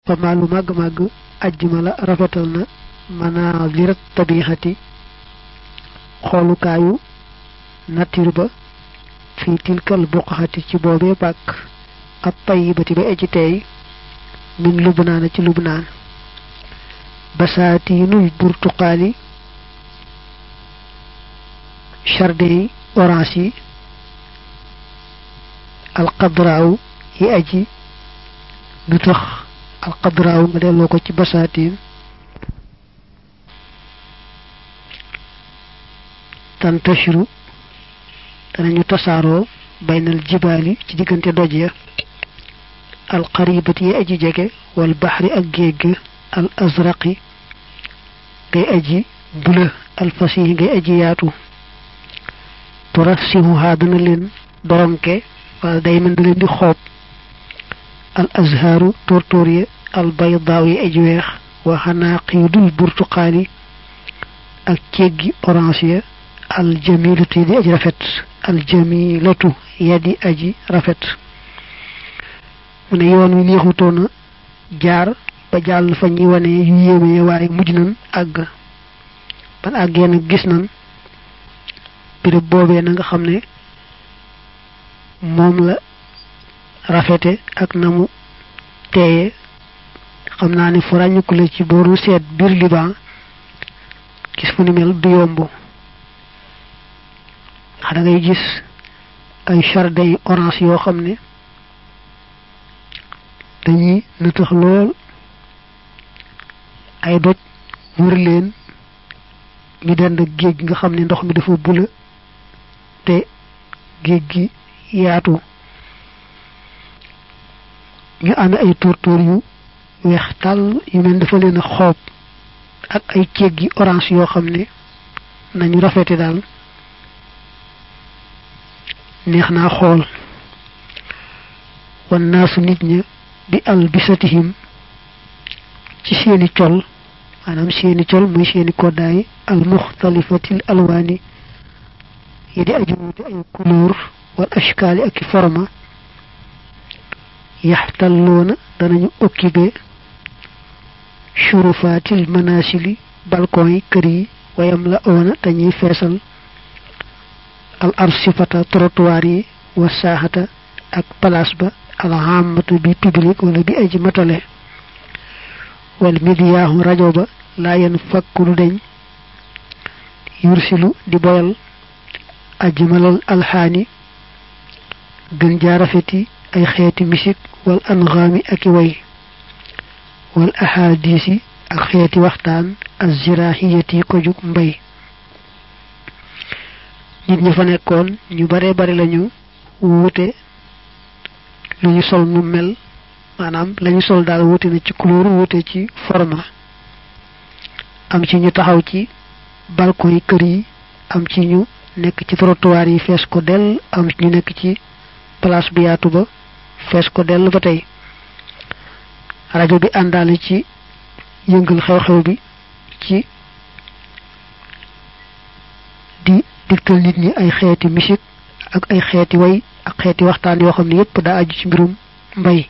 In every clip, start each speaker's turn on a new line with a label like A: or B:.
A: ba maa lu màgg màgg ajjuma la rafetal na manazir tabixati xoolukaayu nature ba fii tilkal buqaxati ci boobee bàkk ab tayyibati ba eji teey min lubnaana ci lubnaan basaatiinul burtuqaali jardin yi orange yi alxadraaw yi aji du tax alxadraaw nga delloo ko ci basaatiin tantashiru danañu tasaaroo baynal jibaali ci diggante doj ya alqaribati yi aji jege wal baxri ak géej al azraqi ngay aji bula alfasihi ngay aji yaatu turasihuha dana leen doronke wala day mën da leen di xoob al azharu tóortóor ya al baydaaw yi aji weex wa xanaaqidul burtuqaali ak céggi orange ya al jamilatu yi di aji rafet al jamilatu ya di aji rafet mu ne yoon wi neexutoona jaar ba jàll fa ñuy wane yu yéeme waaye mujj nan àgg ban àggee nag gis nan béréb boobee na nga xam ne moom la rafete ak na mu teeye xam naa ne fu ràññiku la ci booru seet biir Liban gis fu ni mel du yomb xa da ngay gis ay jardin orange yoo xam ne dañuy nëtëx lool ay doj wër leen ñu dend géej gi nga xam ne ndox mi dafa bula te géej gi yaatu ñu amee ay tóortóor yu weex tàll yu mel dafa leen a xoob ak ay ceeg gi orange yoo xam ne nañu rafete daal neex naa xool wan naasu nit ña bi albisatihim ci seeni col maanaam seeni col muy seeni koddaay al muxtalifatil alwaani yi di aju wuute ay couleur wal ashkaali ak i forma yaxtalloona danañu occupé shurufaatil manasili balcon yi kër yi wayam la oona dañuy feesal al arsifata trottoir yi wa saaxata ak place ba al hammata bi public wala bi aji matale wal midiyaahu rajo ba laa yen fakku lu deñ yursilu di boyal ajmalal alxaani gën jaarafeti ay xeeti misik wal angaami ak i way wal ahadisi ak xeeti waxtaan azirahiyati ko jug mbay nit ñi fa nekkoon ñu bare bari lañu wuute lu ñu sol nu mel maanaam lañu sol daal wuute na ci couleur wuute ci forma am ci ñu taxaw ci balcon yi kër yi am ci ñu nekk ci trottoir yi fees ko dell am ci ñu nekk ci place bu yaatu ba fees ko dell ba tey rajo bi àndaale ci yëngal xew-xew bi ci di digtal nit ñi ay xeeti musique ak ay xeeti way ak xeeti waxtaan yoo xam ne yépp daa aju ci mbirum mbay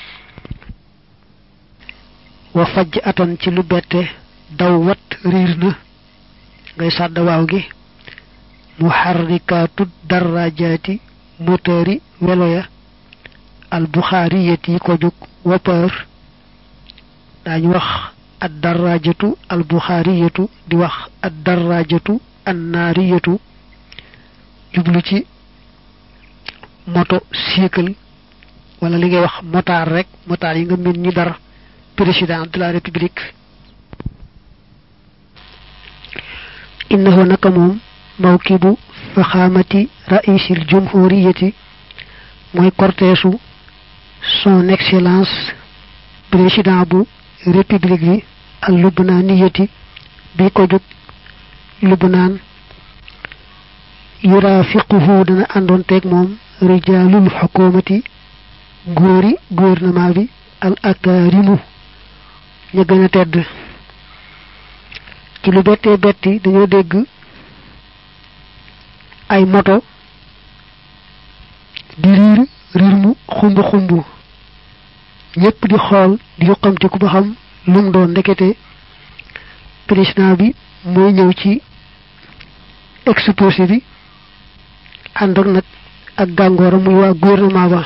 A: wa fajj atan ci lu bette daw wat riir na ngay sàdda waaw gi muharrikaatu darajaati moteuri welo ya al buxaariyati yi ko jóg wopeur daañu wax ad darajatu al buxaariyatu di wax ad darajatu an naariyatu jublu ci moto cycle wala li ngay wax motaar rek motaar yi nga mën ñi dar président de la république innahu naka moom mawkibu faxaamati raisil jumhuriyati mooy corteesu son excellence président bu république bi al lubnaaniyati bi ko jóg lubnaan yurafiquhu dana àndoon teeg moom rijaalul xukumati góori gouvernement bi al akaarimu ña gën a tedd ci lu bettee betti dañoo dégg ay moto di riir riir mu xumb xumb ñépp di xool di yuqamtiku ba xam lu mu doon ndekete président bi mooy ñëw ci exposé bi ànd ak nag ak gàngooram muy waa gouvernement ba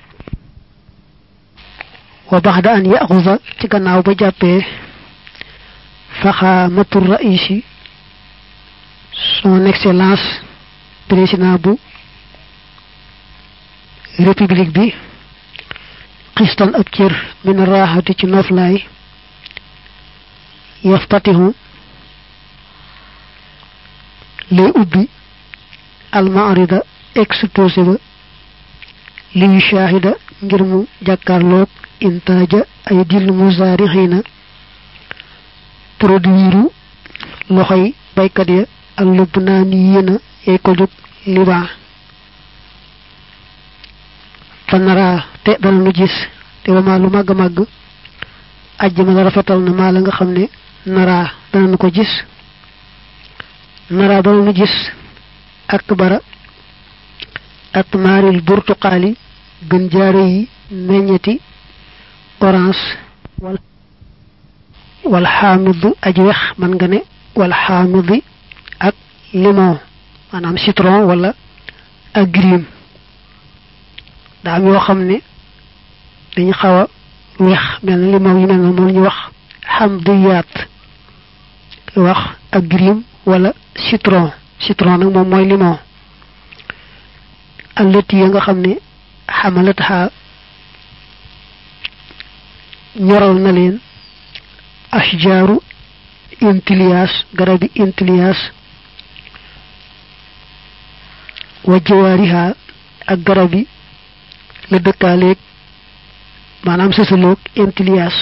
A: wa baxda an yaxusa ci gannaaw ba jàppee faxaamatu raisi son excellence président bu république bi xistan ab cër min raaxati ci noflaay yaftatihu lay ubbi almaarida exposé ba li yu shaahida ngir mu jàkkaarloog intaaja ay dil musaarixiina produiru loxoy baykat ya al lubnaani yéena yay ko jóg liban fa naraa te dana nu gis te wamaa lu màgg màgg ajjama la rafetal na maa la nga xam ne naraa dana nu ko gis naraa dana nu gis ak bara ak maaril burtuqaali gën jaare yi meññeti orange wal wal xaamidu aj wex man nga ne wal xaamidi ak limon maanaam citron wala agrim daa am yoo xam ne dañu xaw a weex mel na limon yu mel na moom ñu wax xamdiyaat wax agrim wala citron citron nag moom mooy limon allati ya nga xam ne xamalat xaa ñoral na leen ashjaaru intilias garabi intilias wa jawaariha ak garabi la dëkkaaleeg maanaam sësaloog intilias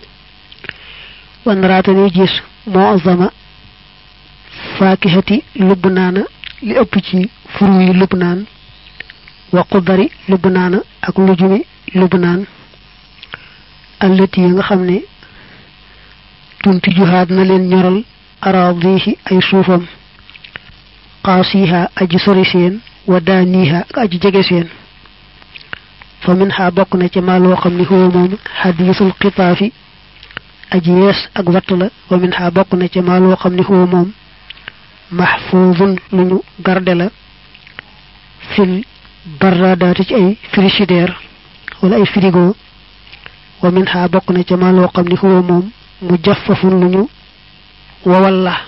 A: wan raatani gis moo azama faakihati lubnaana li ëpp ci furu yi lubnaan wa qudari lubnaana ak lujumi lubnaan allati yi nga xam ne tunti juhaat na leen ñoral araadihi ay suufam qaasiha aji sori seen wa daaniha ak aji jege seen fa min xaa bokk na ci maa loo xam ne huwa moom xadiisul xitaafi aji yees ak watt la wa min xaa bokk na ci maa loo xam ne huwa moom maxfuudun lu ñu garde la fil baradaati ci ay frigidaire wala ay frigo wa min xaa bokk na ci maa loo xam ne huwa moom mu jaffafun lu ñu wowal la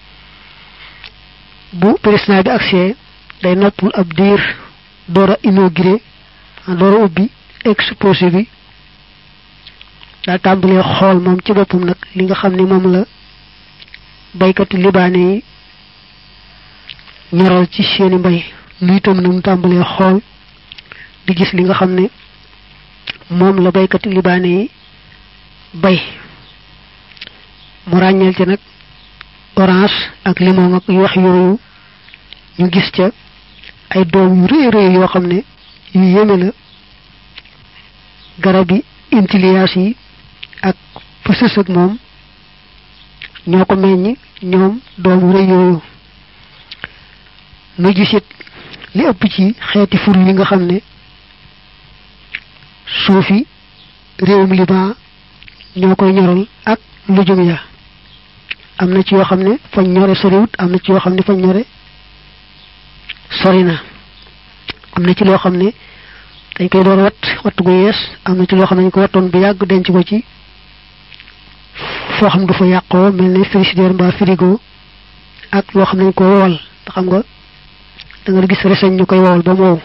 A: bu président bi agsee day noppul ab diir door a inauguré door a ubbi exposé bi daal tàmbalee xool moom ci boppam nag li nga xam ne moom la baykati libaane yi ñoral ci seeni mbay lu itam nag mu tàmbalee xool di gis li nga xam ne moom la baykati libaane yi bay mu ràññeel ci nag orange ak limon ak yu wax yooyu ñu gis ca ay doom yu rëy rëy yoo xam ne yu yéeme la garab yi intilias yi ak fësës ak moom ñoo ko meññ ñoom doom yu rëy yooyu nu gisit li ëpp ci xeeti fur yi nga xam ne suufi réewum liban ñoo koy ñoral ak lujum ya am na ci yoo xam ne fañ ñore soriwut am na ci yoo xam ne fañ ñore sori na am na ci loo xam ne dañ koy door wat watt gu yees am na ci loo xam ne dañ ko wattoon bu yàgg denc ko ci foo xam du fa yàqoo mel ne frigidaire mbaa frigo ak loo xam ne dañ ko wowal te xam nga da nga gis reseñ ñu koy wowal ba mu wow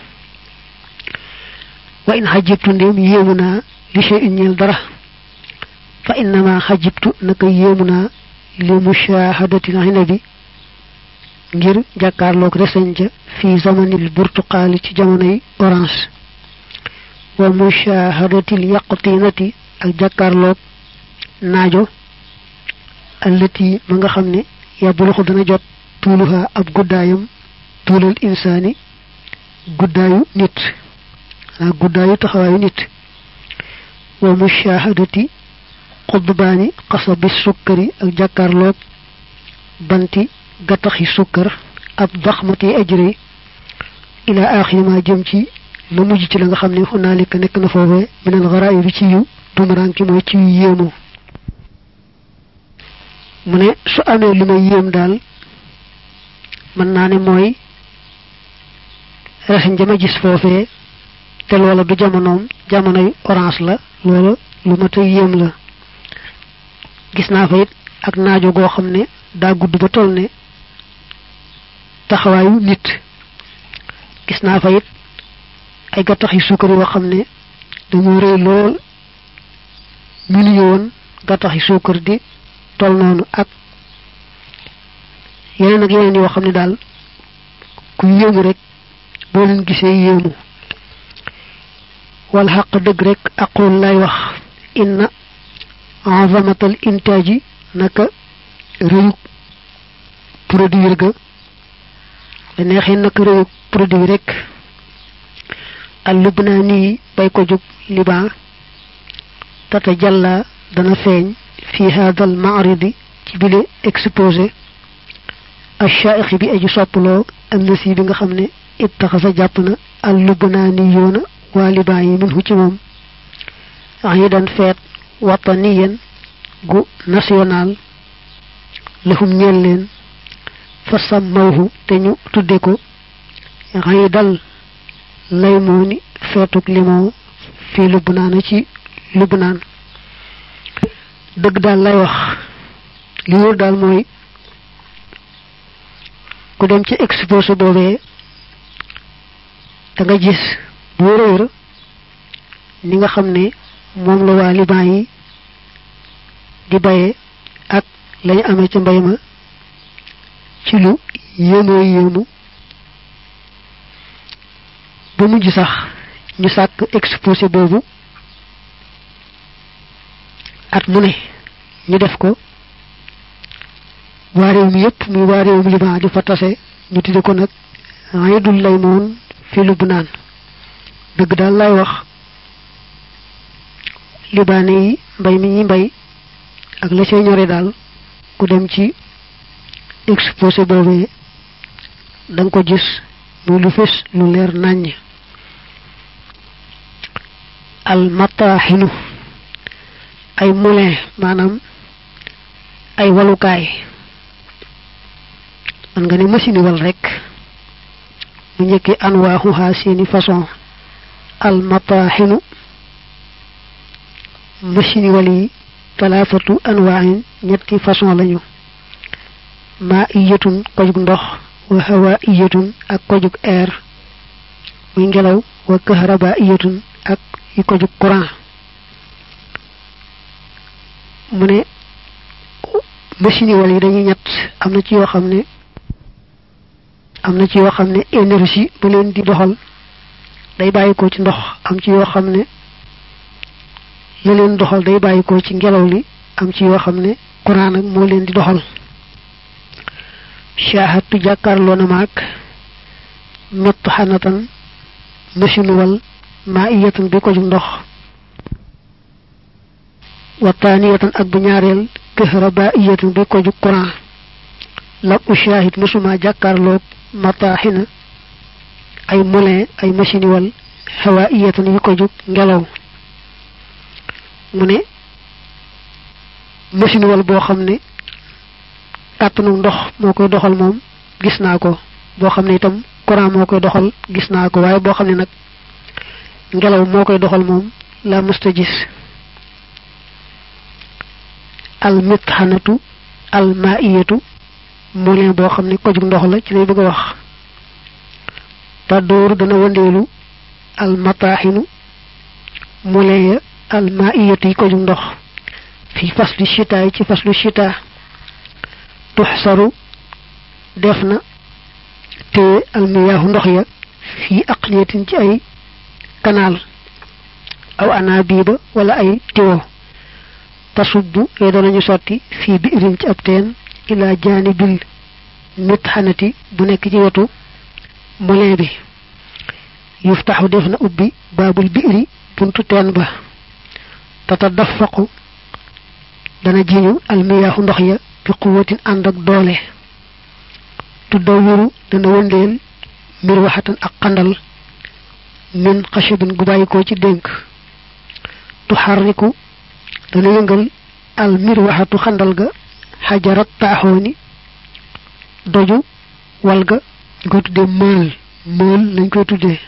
A: wa in xajibtu ndéem yéemu naa li shay in ñeel dara fa innama xajibtu naka yéemu naa li mushahadatil inabi ngir jàkkaarloog reseñ ja fi zamanil burtuqaali ci jamonoy orange wa mushahadatil yaqtinati ak jàkkaarloog naajo allati ma nga xam ne yabuluxu dana jot tuuluha ab guddaayam tuulal insaani guddaayu nit xanaa guddaayu taxawaayu nit wa mushahadati xudbaani xasabi sukkari ak jàkkaarloog banti gattaxi sukkar ab daxmati ajri ila axiri ma jëm ci la mujj ci la nga xam ne xunaalika nekk na foofee minal garaay bi ci yiw tumuranki mooy ci yéemu mu ne su amee lu may yéem daal mën naa ne mooy reseñ jama gis foofee te loola du jamonoom jamonoy orange la loola lu ma ta yéem la gis naa fa it ak naajo goo xam ne daa gudd ba toll ne taxawaayu nit gis naa fa it ay gattax yu suukar yoo xam ne dañoo rëy lool million gattax yu suukar di toll noonu ak yeneen ak yeneen yoo xam ne daal ku yéemu rek boo leen gisee yéemu wal xaq dëgg rek aqul lay wax inna azamatal intaaji naka rëyug produire ga da neexee naka rëyug produit rek al lubnaani bay ko jóg liban tata jàlla dana feeñ fi hadal maaridi ci bile exposé achaixi bi aju soppaloo annasi bi nga xam ne ittaxasa jàpp na al lubnaani yoona waa liban yi min hu ci moom idan feet wataniyan gu national lahum ñeel leen fa sammawhu te ñu tudde ko iidal laymooni feetuk limoo fii lubnaan ci lubnaan dëgg daal lay wax li wóor daal mooy ku dem ci exposé boobee da nga gis bu wér a wér ni nga xam ne moom la waa liban yi di baye ak lañu amee ca mbay ma ci lu yéemoo yéemu ba mujj sax ñu sàkk exposé boobu at mu ne ñu def ko waa réew mi yépp muy waa réewum liban di fa tase ñu tudde ko nag aydul lay moon fi Lubnaan dëgg daal lay wax libaane yi mbay mi ñi mbay ak la see ñore daal ku dem ci exposé boobee da nga ko gis muy lu fés lu leer nàññ al mataaxinu ay moulin maanaam ay walukaay man nga ne machine wal rek mu njëkkee anwaaxuha seeni façon al mataaxinu machine wal yi talaafatu anwaaxin ñetti façon lañu maa iyatun kojug ndox wa hawa iyatun ak kojug air muy ngelaw wa kahraba iyatun ak yi kojug courant mu ne machine wal yi dañuy ñett am na ci yoo xam ne am na ci yoo xam ne énergie bu leen di doxal day bàyyikoo ci ndox am ci yoo xam ne la leen doxal day bàyyikoo ci ngelaw li am ci yoo xam ne courant nag moo leen di doxal shahatu jàkkaarloo na maag mett xanatan machine wal maa iyatan bi ko jug ndox wa taaniyatan ak bu ñaareel kahraba iyatan bi ko jug courant lam ushahid musuma jàkkaarloog mataaxina ay moulin ay machine wal hawa iyatan yi ko jug ngelaw mu ne machine wal boo xam ne kàttanu ndox moo koy doxal moom gis naa ko boo xam ne itam courant moo koy doxal gis naa ko waaye boo xam ne nag ngelaw moo koy doxal moom la mësta gis al mithanatu al maiyatu moulin boo xam ne kojug ndox la ci lay bëgg a wax tàddooru dana wëndeelu al mataaxinu moulin ya al maiyatu yi kojug ndox fi faslu chita yi ci faslu chita tuxsaru def na te almiyaahu ndox ya fii aqliyatin ci ay kanaal aw anaabiba wala ay tiwo tasubbu yooyu danañu sotti fii biirin ci ab teen ila jaanibil mitxanati bu nekk ci wetu moulin bi yuftaxu def na ubbi baabul biiri buntu teen ba tatadafaqu dana jiñu almiyaahu ndox ya bi quwatin ànd ak doole tuddawiru dana wëndeel mbir waxatan ak xandal min xashabin gu bàyyikoo ci dénk tuxarriku dana yëngal al mir waxatu xandal ga xajarat taaxooni doju wal ga ñu koy tuddee mël mël lañ koy tuddee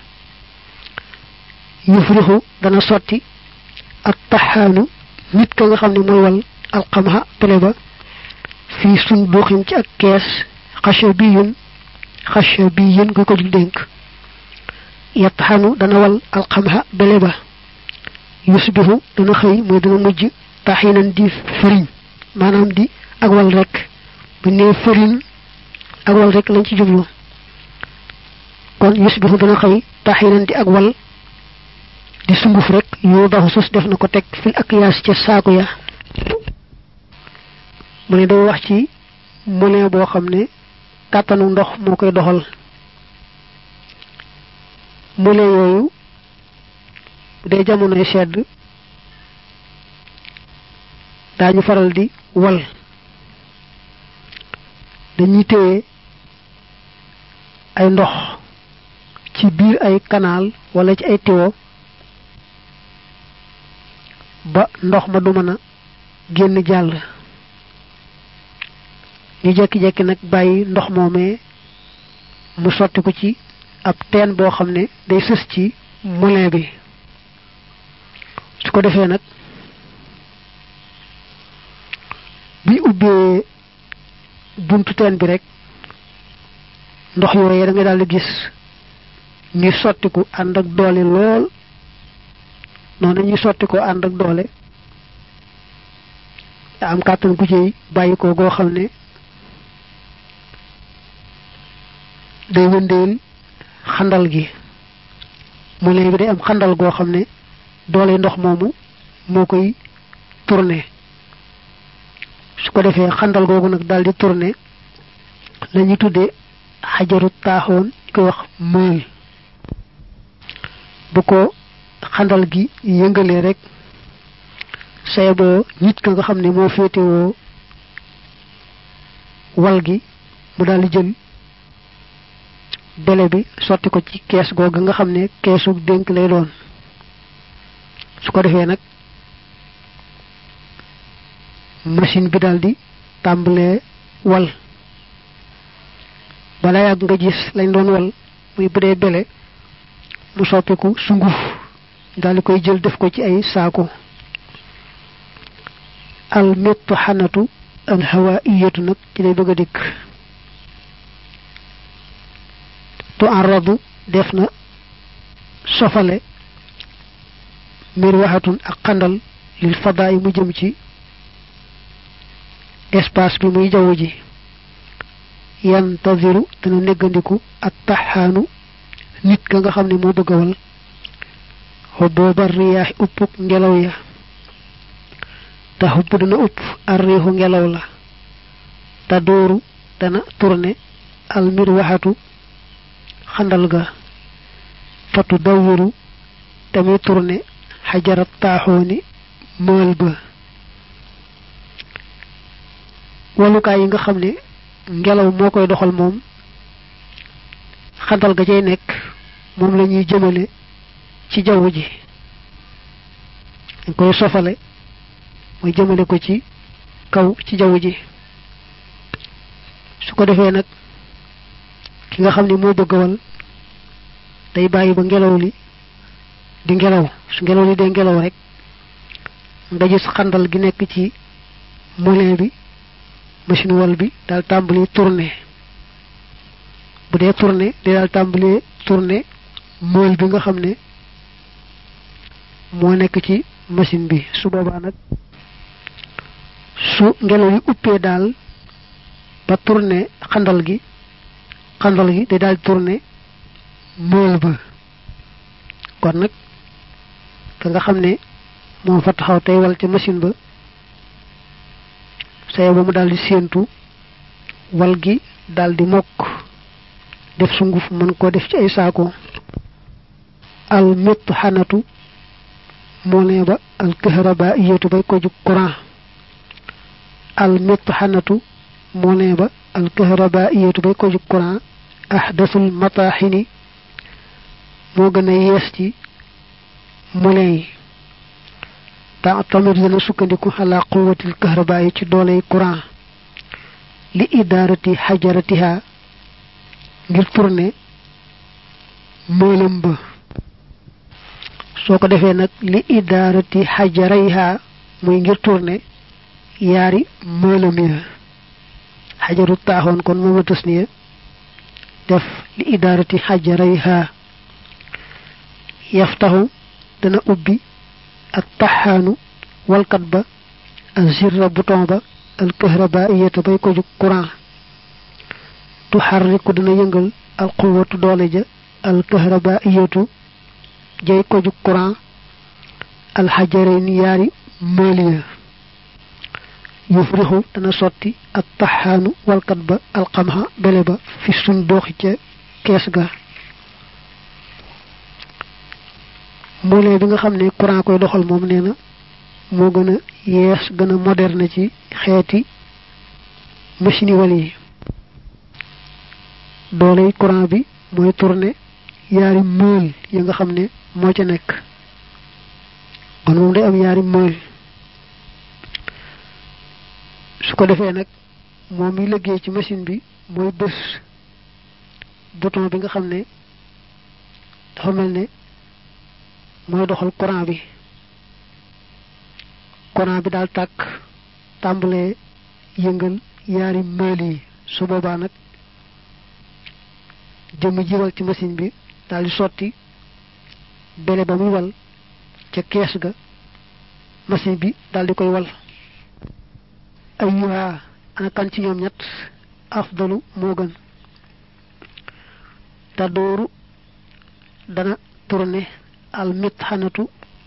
A: yufrixu dana sotti ak taxaanu nit ka nga xam ne mooy wal alxamha pele ba fii sun duuxin ci ak kees xasha bi yun xasha bi yun nga ko jul dénk yattaxanu dana wal alxamha bele ba yusbihu dana xëy mooy dana mujj taxinan di fëriñ maanaam di ak wal rek bu nee fëriñ ak wal rek lañ ci jublu kon yusbihu dana xëy taxinan di ak wal di sunguf rek yu baxu sus def na ko teg fil ak yaas ca saaku ya mu ne day wax ci moulin boo xam ne kàttanu ndox moo koy doxal moulin yooyu bu dee jamonoy sedd daañu faral di wal dañuy téye ay ndox ci biir ay canal wala ci ay tiwo ba ndox ma du mën a génn jàll ñu jekki-jekki nag bàyyi ndox moomee mu sotti ko ci ab teen boo xam ne day sës ci moulin bi su ko defee nag bi ubbee buntu teen bi rek ndox yooyee da nga daal di gis ñuy sottiku ànd ak doole lool noonu ñuy sotti ko ànd ak doole am kàttan ku ciy bàyyi ko goo xam ne day wëndeel xandal gi moulin bi day am xandal goo xam ne doole ndox moomu moo koy tourné su ko defee xandal googu nag daal di tourné la ñuy tuddee xajaru taaxoon ñu koy wax mël bu ko xandal gi yëngalee rek say boo nit ka nga xam ne moo féetewoo wal gi mu daal di jël bele bi sotti ko ci kees googu nga xam ne keesu dénk lay doon su ko defee nag machine bi daal di tàmbalee wal bala yàgg nga gis lañ doon wal muy bu dee bele mu soppiku sunguf daal di koy jël def ko ci ay saako al méttu xanatu al hawaiyatu nag ci lay bëgg a dikk tu arradu def na sofale mbir waxatun ak xandal lil fadaa yi mu jëm ci espace bi muy jaww ji yantaziru dana neggandiku ak taxaanu nit ka nga xam ne moo bëgg a wal xubooba riyaaxi uppuk ngelaw ya te xubb dana upp ar riixu ngelaw la te dooru dana tourné al mir waxatu xandal ga fatu dawiru tamit tourné xajarat taaxooni mël ba walukaay yi nga xam ne ngelaw moo koy doxal moom xandal ga cay nekk moom la ñuy jëmale ci jaww ji dañ koy sofale mooy jëmale ko ci kaw ci jaww ji su ko defee nag ki nga xam ne moo bëgg wal day bàyyi ba ngelaw li di ngelaw su ngelaw li dee ngelaw rek nga gis xandal gi nekk ci moulin bi machine wal bi daal tàmbali tourné bu dee tourné di daal tàmbali tourné mool bi nga xam ne moo nekk ci machine bi su boobaa nag su ngelaw li uppee daal ba tourné xandal gi xandal gi day daal tourné mool ba kon nag ka nga xam ne moo fa taxaw tey wal ca machine ba saye ba mu daal di séentu wal gi daal di mokk def sunguf mën koo def ci ay saako al métt xanatu moo ne ba al kahraba iyatu bay ko jug courant al métt xanatu moo ne ba al kahraba iyatu bay ko jug courant ahdasul mataxini moo gën a yees ci moulin yi ta tamit dana sukkandiku ala quwwatil kahraba yi ci dooley courant li idarati hajaratiha ngir tourner moolam ba soo ko defee nag li idarati hajarayha muy ngir tourner yaari moolam ya xajaru taaxoon kon mooma tasniya def li idarati hajarayha yaftahu dana ubbi ak taxaanu walkat ba azirra bouton ba al kahrabaiyata bay ko jug courant tuxarriku dana yëngal al quwatu doole ja al kahrabaiyatu jay ko jug courant al xajarayni yaari mooliya yufrixu dana sotti ak taxaanu walkat ba al xamxa bele ba fi sun dooxi ca kees ga moolee bi nga xam ne courant koy doxal moom nee na moo gën a yees gën a moderne ci xeeti machine wal yi dooley courant bi mooy tourner yaari mool yi nga xam ne moo ca nekk kon moom day am yaari mool su ko defee nag moom mi liggéey ci machine bi mooy bës bouton bi nga xam ne dafa mel ne mooy doxal courant bi courant bi daal tàkk tàmbalee yëngal yaari mool yi su boobaa nag jëmm jiwal ci machine bi daal di sotti bele ba muy wal ca kees ga machine bi daal di koy wal ayyuha ana kan ci ñoom ñett afdalu moo gën te dooru dana tourné al mithanatu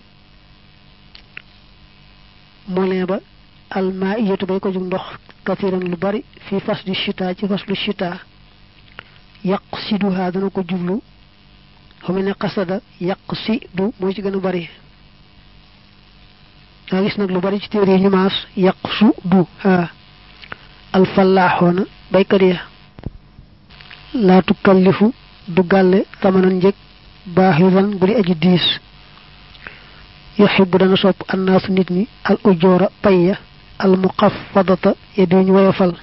A: moulin ba al maiyatu bay ko jug ndox kathiran lu bari fi faslu shita ci faslu shita yaqsiduha dana ko jublu xamu ne qasada yaqsidu mooy ci gën a bari nga gis nag lu bari ci téere yi ñu maas yaqsudu ha al fallaxoona baykat ya laa tukallifu du gàlle tamanan njëg baaxisan bu di aji diis yuxibu dana sopp annaasu nit ñi al ujoora payya al muqaffadata ya duñ woyofal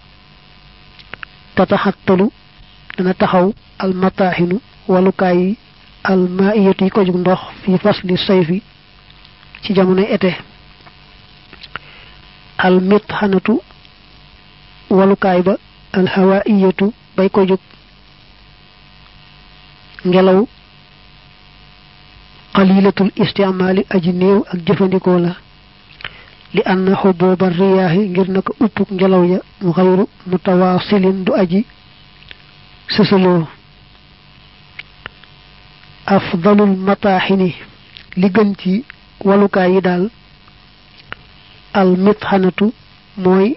A: tataxattalu dana taxaw al mataaxinu walukaay yi al maiyatu yi ko jug ndox fi fasli sayfi ci jamonoy été al mitxanatu walukaay ba al hawaiyatu bay ko jug ngelaw qalilatul istimaali aji néew ak jëfandikoo la li anna xubooba riyaahi ngir naka uppuk ngelaw ya mu xayru mutawaasilin du aji sësaloo afdalul mataaxini li gën ci walukaay yi daal al mitxanatu mooy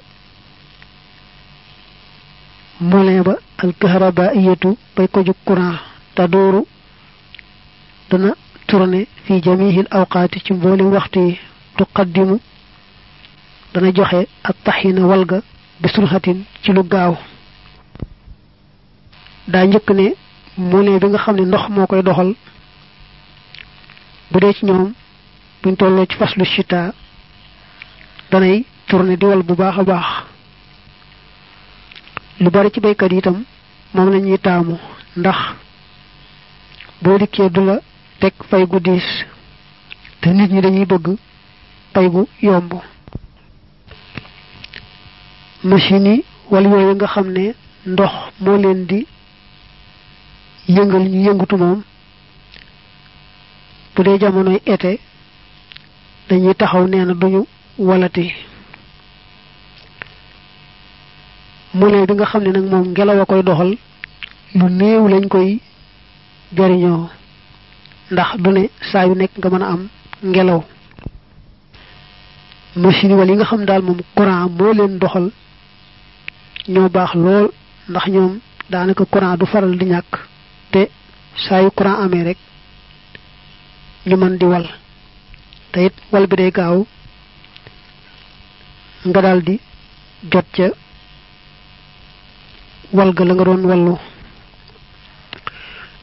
A: moulin ba al kahrabaiyatu bay ko jug courant te dooru dana tourné fi jamihil awqaati ci mboolem waxtu yi tuqaddimu dana joxe ak taxina walga bi surxatin ci lu gaaw daa njëkk ne moulin bi nga xam ne ndox moo koy doxal bu dee ci ñoom buñ tolloo ci faslu chita danay tourné di wal bu baax a baax lu bari ci baykat yi itam moom la ñuy taamu ndax boo dikkee du la teg fay gu diis te nit ñi dañuy bëgg pay gu yomb machine yi wala yooyu nga xam ne ndox moo leen di yëngal ñu yëngutu moom bu dee jamonoy été dañuy taxaw nee na duñu walati moulin bi nga xam ne nag moom ngelaw a koy doxal lu néew lañ koy jariñoo ndax du ne saa yu nekk nga mën a am ngelaw machine wala yi nga xam daal moom courant moo leen doxal ñoo baax lool ndax ñoom daanaka courant du faral di ñàkk te saa yu courant amee rek ñu mën di wal te it wal bi day gaaw nga daal di jot ca wal ga la nga doon wallu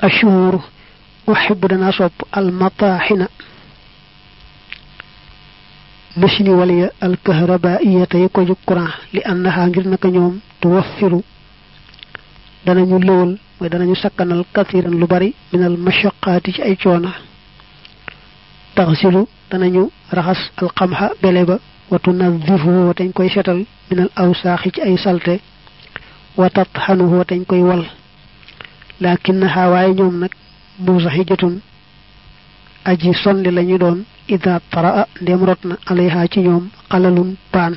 A: ashhur uhibbu dana sopp al mataaxina machine yi wala ya alkahrabaiya tey ko ju courant li annaha ngir naka ñoom tuwaffiru danañu lëwal mooy danañu sakkanal kathiran lu bari minal mashaqaati ci ay coona taxsilu danañu raxas alxamxa bele ba wa tunadifuhu dañ koy setal minal awsaaxi ci ay salte wa tatxanuhu dañ koy wal lakinnaha waaye ñoom nag musaxijatun aji sonni lañu doon ida taraa ndem rot na alayha ci ñoom xalalun paan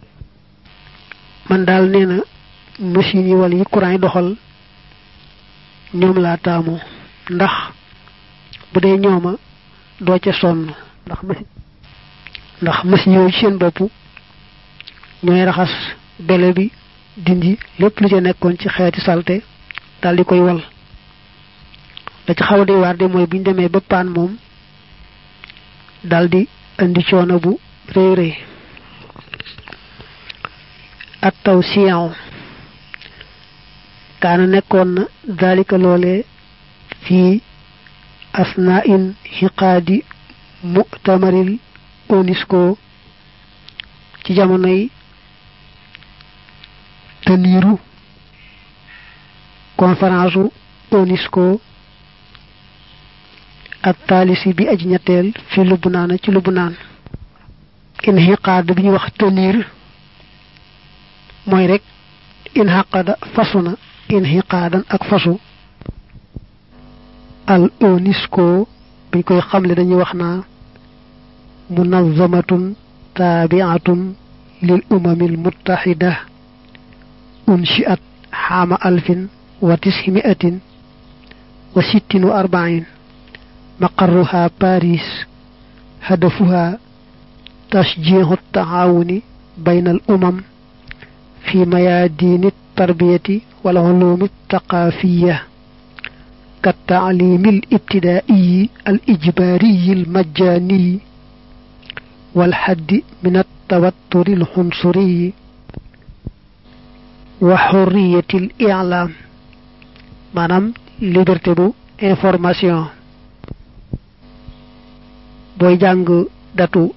A: man daal nee na machine yi wala yi courant yi doxal ñoom laa taamu ndax bu dee ñooma doo ca sonn ndax machine ndax machine yooyu ci seen bopp ñooy raxas bele bi dindi lépp lu ca nekkoon ci xeeti salte daal di koy wal da ci xaw a di waar de mooy bu ñu demee ba paan moom daldi indi coono bu rëy rëy at taw siyan kaana nekkoon na dalika loole fii asna in xiqaadi mutamaril onisco ci jamonoy teniiru conférence u onisco ak taalisi bi aji ñetteel fi lubnaan ci lubnaan inxiqaad bi ñu wax tenir mooy rek inxaqada fasu na inxiqaadan ak fasu al onisco biñ koy xamle dañuy wax naa munazamatun taabiatun lil umamil muttaxida unshiat xaama alfin wa tisimiatin wa sittin wa arbain مقرها باريس هدفها تشجيع التعاون بين الأمم في ميادين التربية والعلوم الثقافية كالتعليم الابتدائي الإجباري المجاني والحد من التوتر العنصري وحرية الإعلام مانام liberté bu information booy jàng datu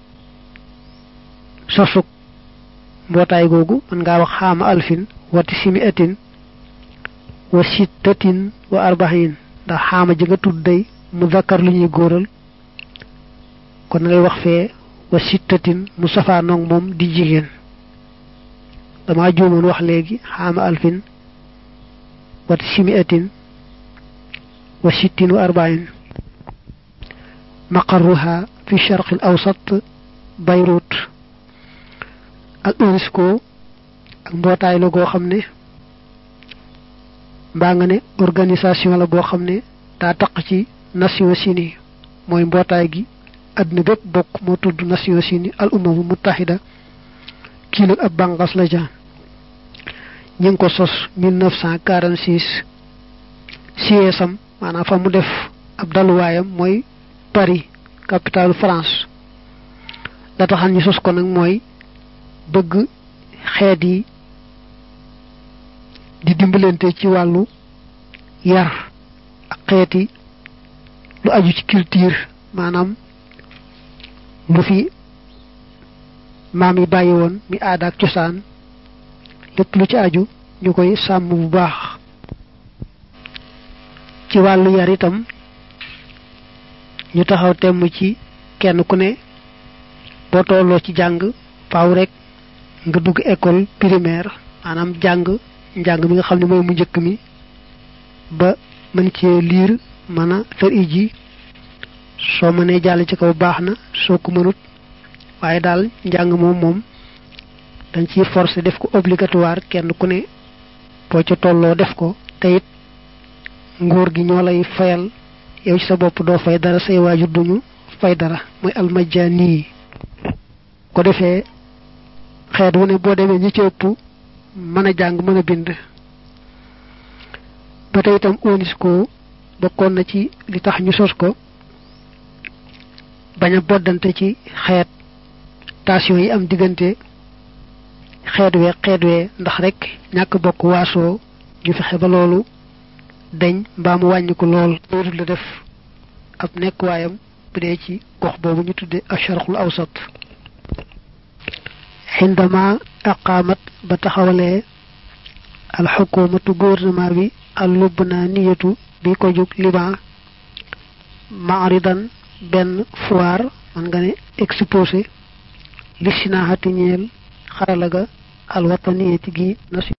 A: sosuk mbootaay googu mën ngaa wax xaama alfin wati simi atin wa sittatin wa arbahin ndax xaama ji nga tudd day mu zakkar lu ñuy góoral kon ngay wax fee wa sittatin mu safaa noog moom di jigéen dama juumoon wax léegi xaama alfin wati simi atin wa sittin wa arbahin maqarruha fi sharq al awsat Beyrouth ak UNESCO ak mbootaay la goo xam ne mbaa nga ne organisation la boo xam ne daa taq ci Nations Unies mooy mbootaay gi àdduna bépp bokk moo tudd Nations Unies al umamu muttahida kii nag ab bànqaas la ja ñi ngi ko sos 1946 siège-am maanaam fa mu def ab daluwaayam mooy Paris capitale France la taxal ñu sos ko nag mooy bëgg xeet yi di dimbalante ci wàllu yar ak xeet yi lu aju ci culture maanaam lu fi maam yi bàyyi woon mi aada ak cosaan lépp lu ci aju ñu koy sàmm bu baax ci wàllu yar itam ñu taxaw temm ci kenn ku ne boo tolloo ci jàng faaw rek nga dugg école primaire maanaam jàng njàng mi nga xam ne mooy mu njëkk mi ba mën cee liir mën a fer iji soo mënee jàll ci kaw baax na soo ko mënut waaye daal njàng moom moom dañ ciy forcé def ko obligatoire kenn ku ne boo ca tolloo def ko te it nguur gi ñoo lay fayal yow ci sa bopp doo fay dara say waajur duñu fay dara mooy almajani ko defee xeet wu ne boo demee ñi ci ëpp mën a jàng mën a bind ba tey itam UNESCO bokkoon na ci li tax ñu sos ko bañ a boddante ci xeet tension yi am diggante xeet wee xeet wee ndax rek ñàkk bokk waasoo ñu fexe ba loolu dañ mbaa mu wàññi ko lool loolu la def ab nekk waayam bu dee ci gox boobu ñu tudde asharqul awsat xindama aqaamat ba taxawalee alxukumatu gouvernement bi al lubnaaniyatu bi ko jug liban maaridan benn foire man nga ne exposé li sinaxati ñeel xarala ga alwataniyati gi nation